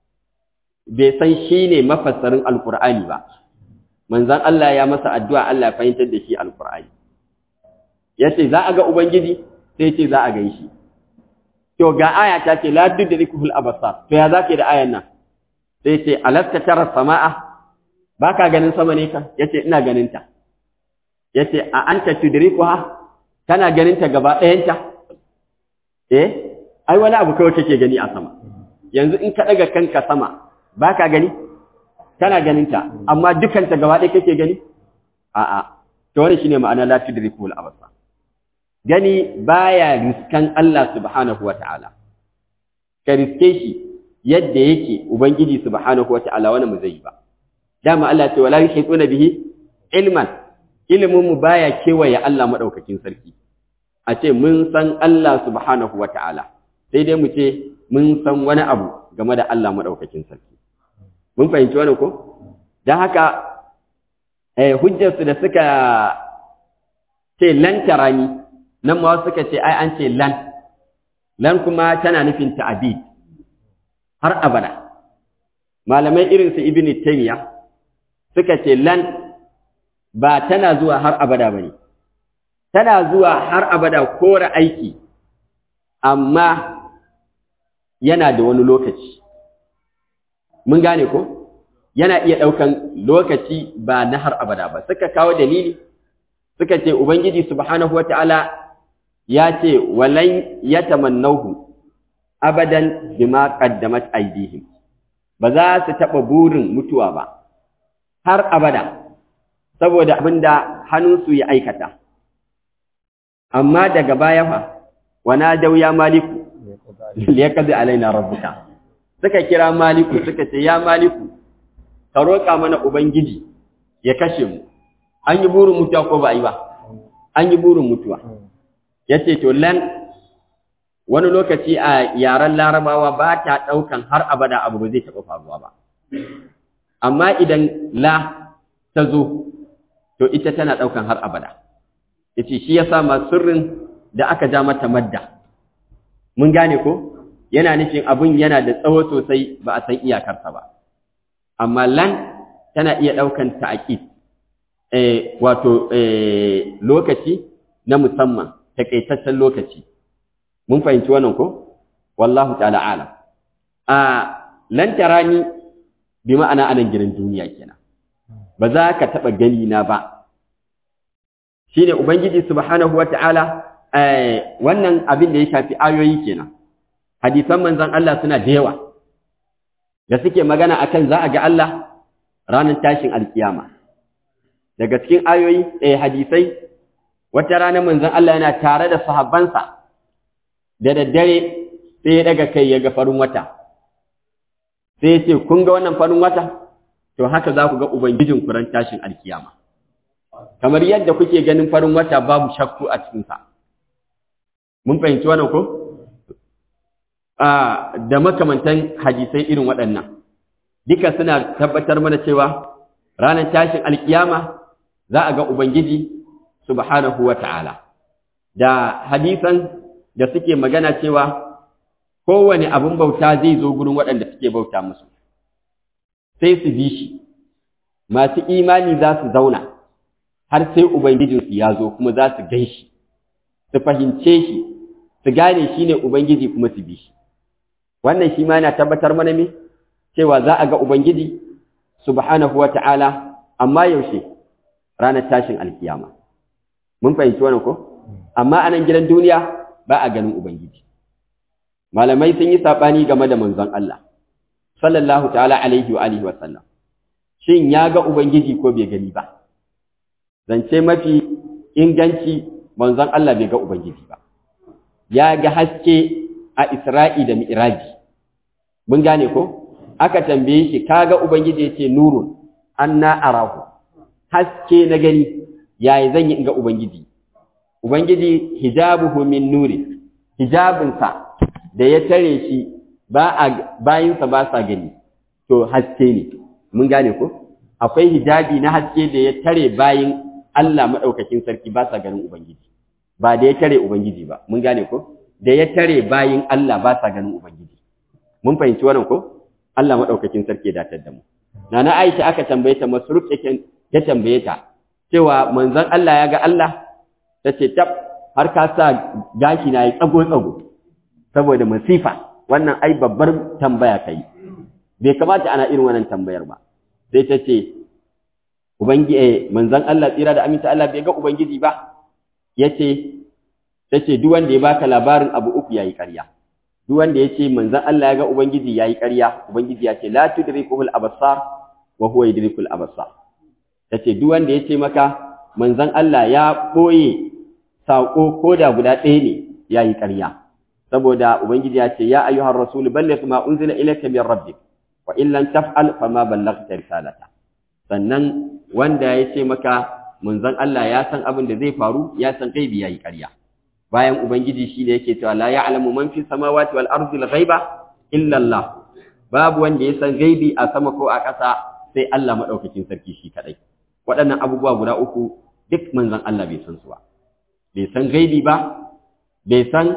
bai san shine mafassarin alqur'ani ba manzon Allah ya masa addu'a Allah ya fahimtar da shi alqur'ani yace za a ga ubangiji sai ce za a ga shi to ga aya ta ce la tudrikuhul absar to ya zake da ayan nan sai ce alasta tara samaa baka ganin sama ne ka yace ina ganin ta yace a anta tudrikuha kana ganin ta gaba ɗayan ta eh ai wani abu kawai kake gani a sama yanzu in ka daga kanka sama baka gani kana ganin ta amma dukan ta gaba ɗaya kake gani a'a to wannan shine ma'ana la tudrikuhul absar gani baya riskan Allah subhanahu wa ta'ala, ka riske shi yadda yake Ubangiji subhanahu wa ta'ala wani mu zai ba. Dama Allah ce, wala shi tsuna bihi ilman, iliminmu baya kewaye Allah maɗaukakin sarki. A ce, mun san Allah subhanahu wa ta'ala, sai dai mu ce, mun san wani abu game da Allah maɗaukakin sarki. Mun fahimci wani ko? Don haka, hujjarsu da suka ce lantarani nan ma suka ce ai an ce lan lan kuma tana nufin ta'abid har abada malamai irin su ibnu taymiya suka ce lan ba tana zuwa har abada bane tana zuwa har abada kore aiki amma yana da wani lokaci mun gane ko yana iya ɗaukan lokaci ba na har abada ba suka kawo dalili suka ce ubangiji subhanahu wataala ya ce walan yatamannahu abadan bima qaddamat aydihim ba za su taɓa burin mutuwa ba har abada saboda abinda hannunsu ya aikata amma daga baya fa wana dau ya maliku liyaqdi alaina rabbuka suka kira maliku suka ce ya maliku ka roƙa mana ubangiji ya kashe mu an yi burin mutuwa ko ba yi ba an yi burin mutuwa yace to lan wani lokaci a yaren larabawa ba ta ɗaukan har abada abu ba zai taɓa faruwa ba amma idan la ta zo to ita tana ɗaukan har abada yace shi yasa ma sirrin da aka ja mata madda mun gane ko yana nufin abun yana da tsawo sosai ba a san iyakarsa ba amma lan tana iya ɗaukan ta'aqid eh wato eh lokaci na musamman takaitaccen lokaci mun fahimci wannan ko wallahu ta'ala alam a lan tarani bi ma'ana anan gidan duniya kenan ba za ka taba gani na ba shine ubangiji subhanahu wata'ala eh wannan abin da ya shafi ayoyi kenan hadisan manzon Allah suna da yawa da suke magana akan za a ga Allah ranar tashin alkiyama daga cikin ayoyi eh hadisai wata rana manzon Allah yana tare da sahabbansa da daddare sai ya daga kai ya ga farin wata sai ya ce kun ga wannan farin wata to haka za ku ga ubangijin kuran tashin alkiyama kamar yadda kuke ganin farin wata babu shakku a cikinsa mun fahimci wannan ko a da makamantan hadisai irin waɗannan duka suna tabbatar mana cewa ranar tashin alkiyama za a ga ubangiji subhanahu wa ta'ala da hadisan da suke magana cewa kowane abin bauta zai zo gurin waɗanda suke bauta musu sai su bi shi masu imani za su zauna har sai ubangijinsu ya zo kuma za su gan shi su fahimce shi su gane shi ne ubangiji kuma su bi shi wannan shi ma yana tabbatar mana me cewa za a ga ubangiji subhanahu wa ta'ala amma yaushe ranar tashin alkiyama mun fahimci wannan ko amma a nan gidan duniya ba a ganin ubangiji malamai sun yi sabani game da manzon Allah sallallahu ta'ala alaihi wa alihi wa sallam shin ya ga ubangiji ko bai gani ba zance mafi inganci manzon Allah bai ga ubangiji ba ya ga haske a Isra'i da Mi'raji mun gane ko aka tambaye shi kaga ubangiji yace nurun anna arahu haske na gani yayi zan yi in ga ubangiji ubangiji hijabuhu min nuri hijabinsa da ya tare shi ba a bayinsa ba sa gani to haske ne mun gane ko akwai hijabi na haske da ya tare bayin Allah madaukakin sarki ba sa ganin ubangiji ba da ya tare ubangiji ba mun gane ko da ya tare bayin Allah ba sa ganin ubangiji mun fahimci wannan ko Allah madaukakin sarki ya datar da mu nana Aisha aka tambaye ta Masruk yake ya tambaye ta cewa manzon Allah ya ga Allah tace tab har ka sa gashi na yi tsago tsago saboda masifa wannan ai babbar tambaya kai bai kamata ana irin wannan tambayar ba sai ta ce ubangiji manzon Allah tsira da aminta Allah bai ga ubangiji ba yace tace duk wanda ya baka labarin abu uku yayi ƙarya duk wanda yace manzon Allah ya ga ubangiji yayi ƙarya ubangiji ya ce la tudrikuhul absar wa huwa yudrikul absar tace duk wanda yace maka manzon Allah ya boye sako koda guda ɗaya ne yayi ƙarya saboda ubangiji ya ce ya ayyuhar rasul balligh ma unzila ilayka min rabbik wa in lam taf'al fama ballaghta risalata sannan wanda ya ce maka manzon Allah ya san abin da zai faru ya san gaibi yayi ƙarya bayan ubangiji shi ne yake cewa la ya'lamu man fi samawati wal ardi al-ghaiba illa Allah babu wanda ya san gaibi a sama ko a ƙasa sai Allah madaukakin sarki shi kadai waɗannan abubuwa guda uku duk manzon Allah bai san su ba bai san gaibi ba bai san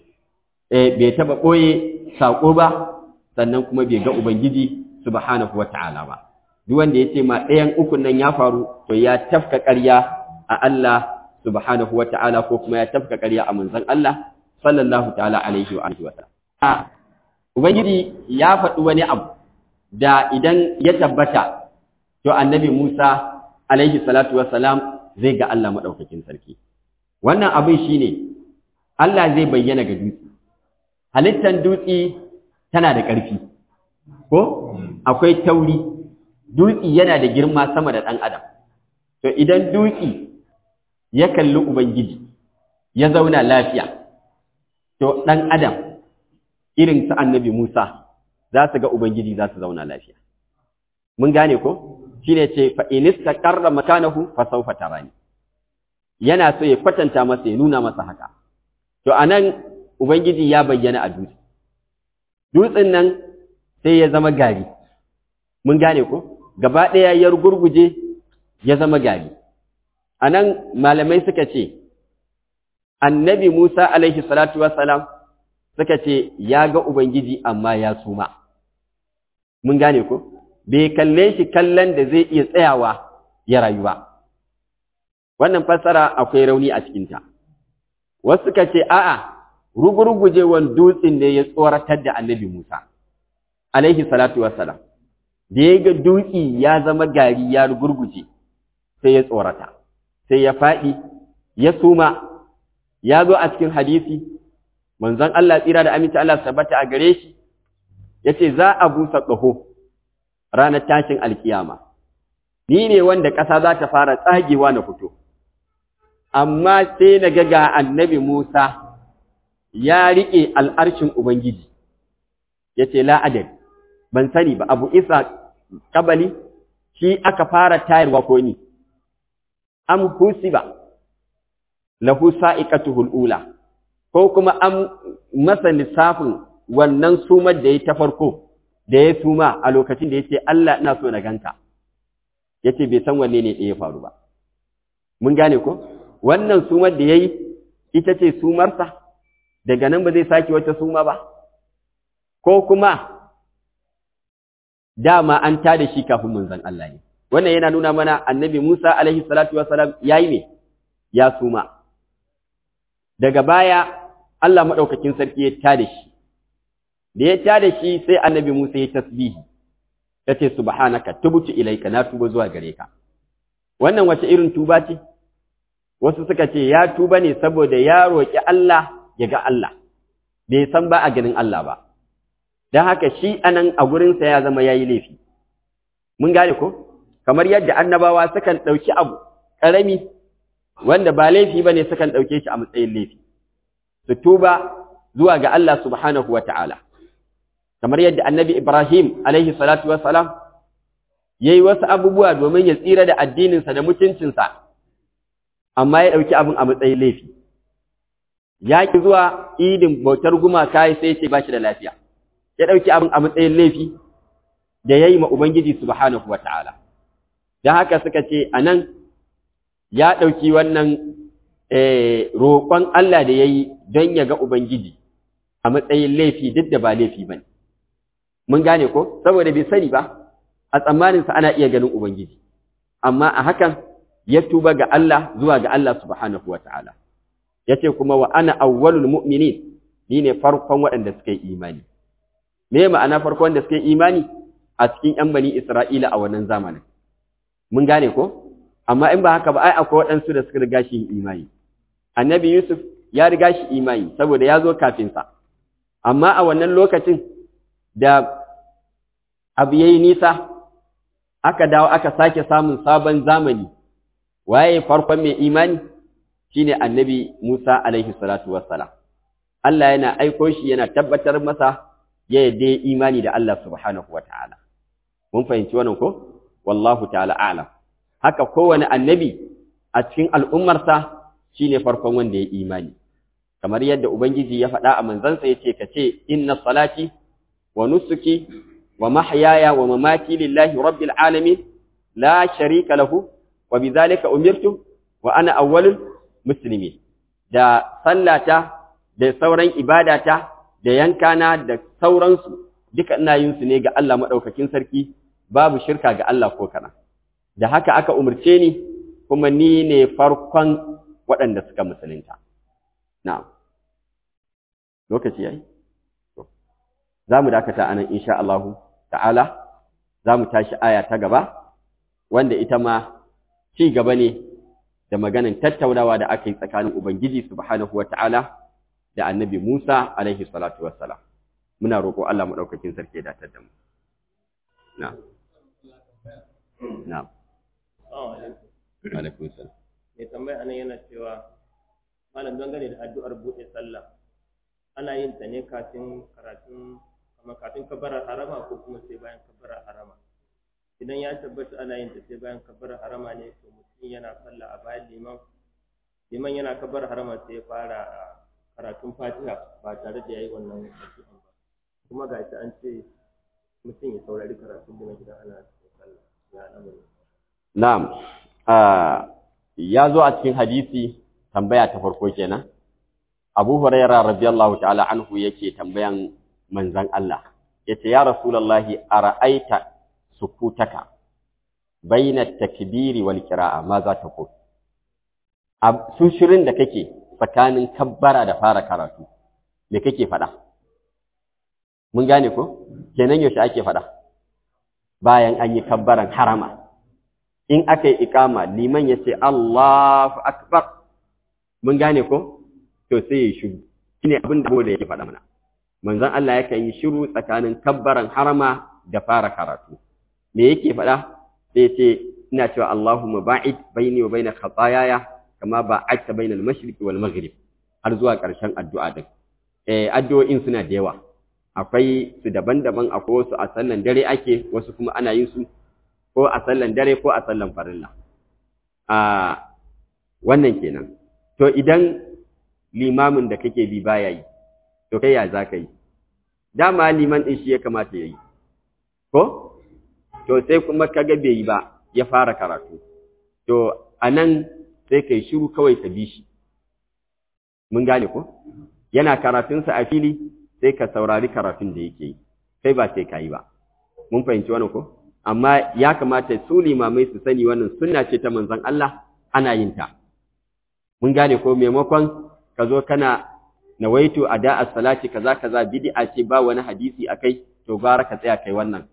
bai taba ɓoye saƙo ba sannan kuma bai ga ubangiji subhanahu wata'ala ba duk wanda ya ce ma ɗayan ukun nan ya faru to ya tafka ƙarya a Allah subhanahu wata'ala ko kuma ya tafka ƙarya a manzon Allah sallallahu ta'ala alaihi wa alihi wa sallam ubangiji ya faɗi wani abu da idan ya tabbata to annabi Musa alaihi salatu wa salam zai ga Allah maɗaukakin sarki wannan abin shine Allah zai bayyana ga dutse halittar dutse tana da ƙarfi ko akwai tauri dutse yana da girma sama da ɗan adam to idan dutse ya kalli ubangiji ya zauna lafiya to ɗan adam irin su annabi Musa za su ga ubangiji za su zauna lafiya mun gane ko shine ce fa inista qarra makanahu fa sawfa tarani yana so ya kwatanta masa ya nuna masa haka to anan ubangiji ya bayyana a dutse dutsen nan sai ya zama gari mun gane ko gaba ɗaya ya gurguje ya zama gari anan malamai suka ce annabi Musa alaihi salatu wassalam suka ce ya ga ubangiji amma ya suma mun gane ko bai kalle shi kallon da zai iya tsayawa ya rayu ba wannan fassara akwai rauni a cikinta wasu suka ce a'a rugurgujewan dutsen ne ya tsoratar da annabi Musa alaihi salatu wassalam da ya ga dutsi ya zama gari ya rugurguje sai ya tsorata sai ya faɗi ya suma ya zo a cikin hadisi manzon Allah tsira da aminci Allah tabbata a gare shi yace za a busa ƙaho ranar tashin alkiyama ni ne wanda ƙasa za ta fara tsagewa na fito amma sai na ga ga annabi Musa ya riƙe al'arshin Ubangiji yace la adad ban sani ba abu isa kabali shi aka fara tayarwa ko ni am husiba lahu sa'iqatuhul ula ko kuma an masa lissafin wannan sumar da ya ta farko da ya suma a lokacin da ya ce Allah ina so na ganka ya ce bai san wanne ne ɗaya faru ba mun gane ko wannan sumar da ya yi ita ce sumarsa daga nan ba zai sake wata suma ba ko kuma dama an tada shi kafin manzon Allah ne wannan yana nuna mana annabi Musa alaihi salatu wasalam yayi me ya suma daga baya Allah madaukakin sarki ya tada shi da ya tada shi sai annabi Musa ya tasbihi yace subhanaka tubtu ilaika na tuba zuwa gare ka wannan wace irin tuba ce wasu suka ce ya tuba ne saboda ya roki Allah ya ga Allah bai san ba a ganin Allah ba dan haka shi anan a gurin sa ya zama yayi laifi mun gane ko kamar yadda annabawa sukan dauki abu karami wanda ba laifi bane sukan dauke shi a matsayin laifi su tuba zuwa ga Allah subhanahu wataala kamar yadda annabi Ibrahim alaihi salatu wassalam yayi wasu abubuwa domin ya tsira da addininsa da mutuncinsa amma ya dauki abin a matsayin laifi ya ki zuwa idin bautar gumaka sai ce ba shi da lafiya ya dauki abin a matsayin laifi da yayi ma ubangiji subhanahu wataala dan haka suka ce anan ya dauki wannan eh roƙon Allah da yayi don ya ga ubangiji a matsayin laifi duk da ba laifi bane mun gane ko saboda bai sani ba a tsammaninsa ana iya ganin ubangiji amma a hakan ya tuba ga Allah zuwa ga Allah subhanahu wataala yace kuma wa ana awwalul mu'minin ni ne farkon waɗanda suka yi imani me ma'ana farkon wanda suka yi imani a cikin ƴan bani Isra'ila a wannan zamanin mun gane ko amma in ba haka ba ai akwai waɗansu da suka riga shi imani annabi Yusuf ya riga shi imani saboda ya zo kafin sa amma a wannan lokacin da abu yayi nisa aka dawo aka sake samun sabon zamani waye farkon mai imani shine annabi Musa alaihi salatu wassalam Allah yana aiko shi yana tabbatar masa ya yadda imani da Allah subhanahu wataala mun fahimci wannan ko wallahu ta'ala a'lam haka kowane annabi a cikin al'ummarsa shine farkon wanda ya imani kamar yadda ubangiji ya faɗa a manzansa yace kace inna salati wa nusuki wa mahyaya wa mamati lillahi rabbil alamin la sharika lahu wa bidhalika umirtu wa ana awwalul muslimin da sallata da sauran ibadata da yankana da sauransu duka ina yin su ne ga Allah madaukakin sarki babu shirka ga Allah ko kana da haka aka umurce ni kuma ni ne farkon waɗanda suka musulunta na'am lokaci yayi za mu dakata anan insha Allah ta'ala za mu tashi aya ta gaba wanda ita ma ci gaba ne da maganan tattaunawa da aka yi tsakanin Ubangiji subhanahu wata'ala da annabi Musa alaihi salatu wassalam muna roƙo Allah maɗaukakin sarki ya datar da mu na na alaikum salam mai tambaya anan yana cewa malam dangane da addu'ar buɗe sallah ana yin ta ne kafin karatun amma kafin kabbarar harama ko kuma sai bayan kabbarar harama idan ya tabbata ana yin ta sai bayan kabbarar harama ne to mutum yana sallah a bayan liman liman yana kabbarar harama sai ya fara karatun fatiha ba tare da yayi wannan addu'a ba kuma ga shi an ce mutum ya saurari karatun liman idan ana sallah ya al'amari na'am ya zo a cikin hadisi tambaya ta farko kenan Abu Hurairah radiyallahu ta'ala anhu yake tambayan manzon Allah yace ya Rasulullahi ara'aita sukutaka baina takbiri wal qira'a ma za ta ko su shirin da kake tsakanin kabbara da fara karatu me kake faɗa mun gane ko kenan yaushe ake faɗa bayan an yi kabbaran harama in aka yi ikama liman ya ce Allahu akbar mun gane ko to sai ya shiru shine abin da da yake faɗa mana manzon Allah yakan yi shiru tsakanin kabbaran harama da fara karatu me yake faɗa sai ce ina cewa Allahumma ba'id baini wa baina khataayaya kama ba'adta bainal mashriqi wal maghrib har zuwa ƙarshen addu'a din eh addu'o'in suna da yawa akwai su daban-daban akwai wasu a sallan dare ake wasu kuma ana yin su ko a sallan dare ko a sallan farilla a wannan kenan to idan limamin da kake bi baya yi to kai ya za ka yi dama liman ɗin shi ya kamata ya yi ko to sai kuma kaga bai yi ba ya fara karatu to a nan sai kai shiru kawai ka bi shi mun gane ko yana karatunsa a fili sai ka saurari karatun da yake yi kai ba sai ka yi ba mun fahimci wannan ko amma ya kamata su limamai su sani wannan sunna ce ta manzon Allah ana yin ta mun gane ko maimakon ka zo kana nawaitu ada as-salati kaza kaza bid'a ce ba wani hadisi akai to gara ka tsaya kai wannan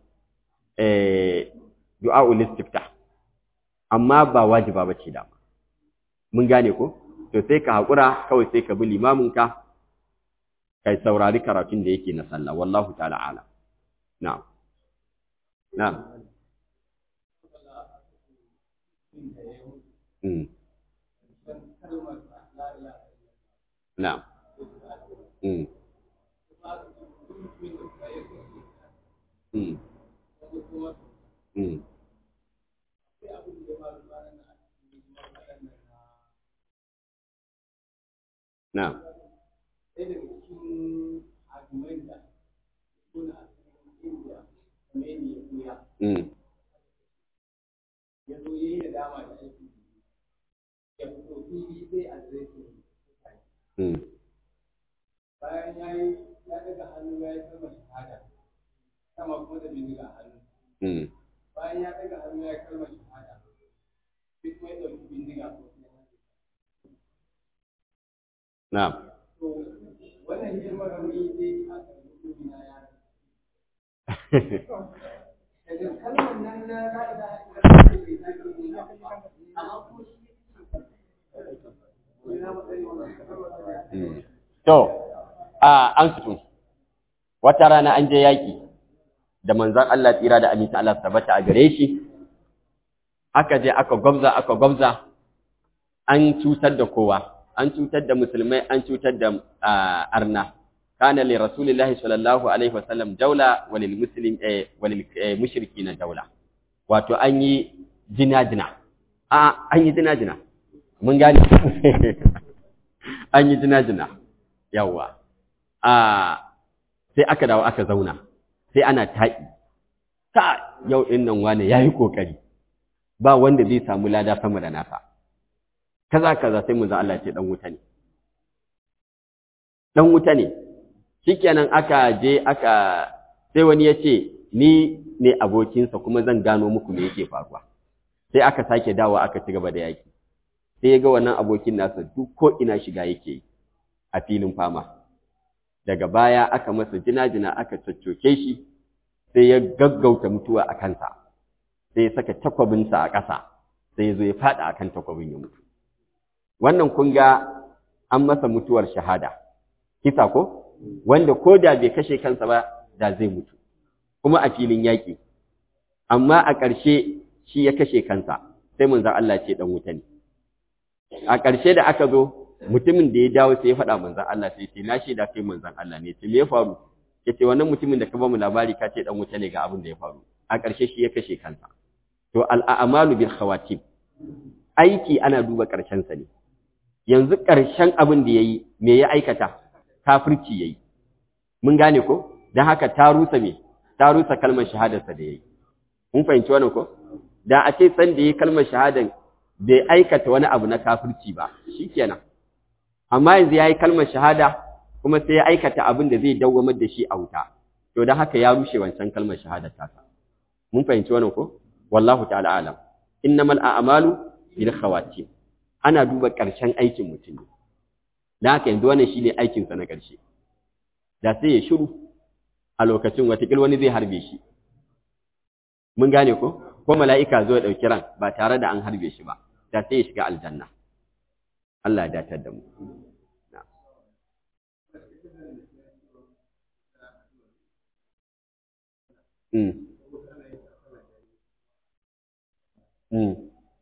eh du'aul istiftah amma ba wajiba bace da mun gane ko to sai ka hakura kawai sai ka bi limamin ka kai saurari karatun da yake na sallah wallahu ta'ala ala na'am na'am mm na'am mm mm mm na'am Mm. Mm. bayan ya yi ya daga hannu ya yi kalmar shahada sama kuma da bindiga a hannu Mm. bayan ya daga hannu ya yi kalmar shahada sai kuma ya ɗauki bindiga ko kuma ya hannu. Na'am. to wannan girman rauni dai a ƙarƙashin na ya daga kalmar nan na ra'ida da ke bai sake yin amma kuma shi ina matsayin wannan kalmar Mm. To, a an fito, wata rana an je yaƙi da manzan Allah tsira da aminta Allah tabbata a gare shi, aka je aka gwabza aka gwabza, an cutar da kowa, an cutar da musulmai, an cutar da ah, arna. Kana li Rasulillahi sallallahu alaihi wasallam daula walil muslim eh, walil eh, mushriki na daula. Wato an yi jina-jina. A an yi jina-jina. Mun gane. an yi jina-jina yawwa a sai aka dawo aka zauna sai ana taƙi ta yau ɗin nan wane ya yi ƙoƙari ba wanda zai samu lada sama da nasa kaza kaza sai mu za Allah ce ɗan wuta ne ɗan wuta ne shikenan aka je aka sai wani ya ce ni ne abokinsa kuma zan gano muku me yake faruwa sai aka sake dawo aka ci gaba da yaƙi sai ya ga wannan abokin nasa duk ko ina shiga yake yi a filin fama daga baya aka masa jina-jina aka coccoke shi sai ya gaggauta mutuwa a kansa sai ya saka takwabinsa a ƙasa sai ya zo ya faɗa akan takwabin ya mutu wannan kun ga an masa mutuwar shahada kisa ko wanda ko da bai kashe kansa ba da zai mutu kuma a filin yaƙi amma a ƙarshe shi ya kashe kansa sai mun Allah ce dan wuta ne a ƙarshe da aka zo mutumin da ya dawo sai ya faɗa manzan Allah sai ce na shaida kai manzan Allah ne ce me ya faru yace wannan mutumin da ka ba mu labari ka ce dan wuta ne ga abin da ya faru a ƙarshe shi ya kashe kansa to al'amalu bil khawatim aiki ana duba ƙarshen sa ne yanzu ƙarshen abin da yayi me ya aikata kafirci yayi mun gane ko dan haka ta rusa me ta rusa kalmar shahadarsa da yayi mun fahimci wannan ko da a ce san da yayi kalmar shahadan bai aikata wani abu na kafirci ba shikenan amma yanzu yayi kalmar shahada kuma sai ya aikata abin da zai dawwamar da shi a wuta to dan haka ya rushe wancan kalmar shahada ta mun fahimci wannan ko wallahu ta'ala alam innamal a'malu bil khawatim ana duba ƙarshen aikin mutum ne dan haka yanzu wannan shine aikin sa na ƙarshe da sai ya shiru a lokacin watakil wani zai harbe shi mun gane ko ko mala'ika zo ya ɗauki ran ba tare da an harbe shi ba da sai ya shiga aljanna Allah ya datar da mu Mm. Mm.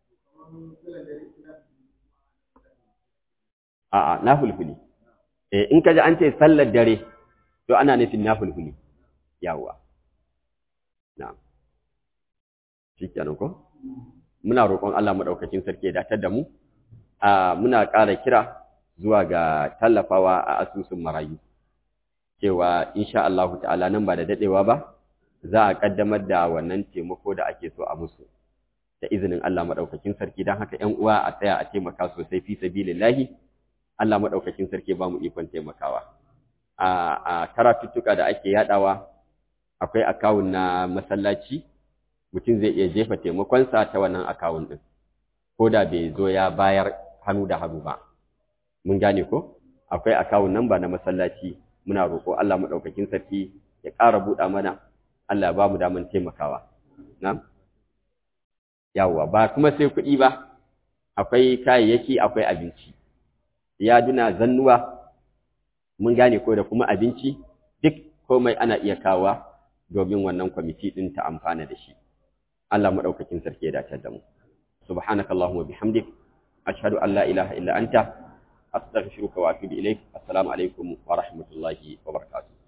A'a, na fulfuli. Eh, in ka ji an ce sallar dare, to ana nufin na fulfuli. Yawwa. Na'am. Shi kenan ko? Muna roƙon Allah maɗaukakin sarki ya datar da mu. A muna ƙara kira zuwa ga tallafawa a asusun marayu. Cewa insha Allah ta'ala nan ba da daɗewa ba, za a ƙaddamar da wannan taimako da ake so a musu. Da izinin Allah maɗaukakin sarki don haka ‘yan uwa a tsaya a taimaka sosai fi sabilillahi. Allah maɗaukakin sarki ba mu ikon taimakawa. A karatuttuka da ake yaɗawa akwai akawun na masallaci mutum zai iya jefa taimakonsa ta wannan akawun ɗin ko da bai zo ya bayar hannu da hannu ba mun gane ko akwai akawun nan ba na masallaci muna roƙo Allah maɗaukakin sarki ya ƙara buɗa mana Allah ya ba mu daman taimakawa na yawwa ba kuma sai kuɗi ba akwai kayayyaki akwai abinci yaduna zannuwa mun gane ko da kuma abinci duk komai ana iya kawa domin wannan kwamiti ɗin ta amfana da shi Allah maɗaukakin sarki ya dace da mu subhanakallahumma bihamdik ashhadu an la ilaha illa anta astaghfiruka wa atubu ilaik assalamu alaikum wa rahmatullahi wa barakatuh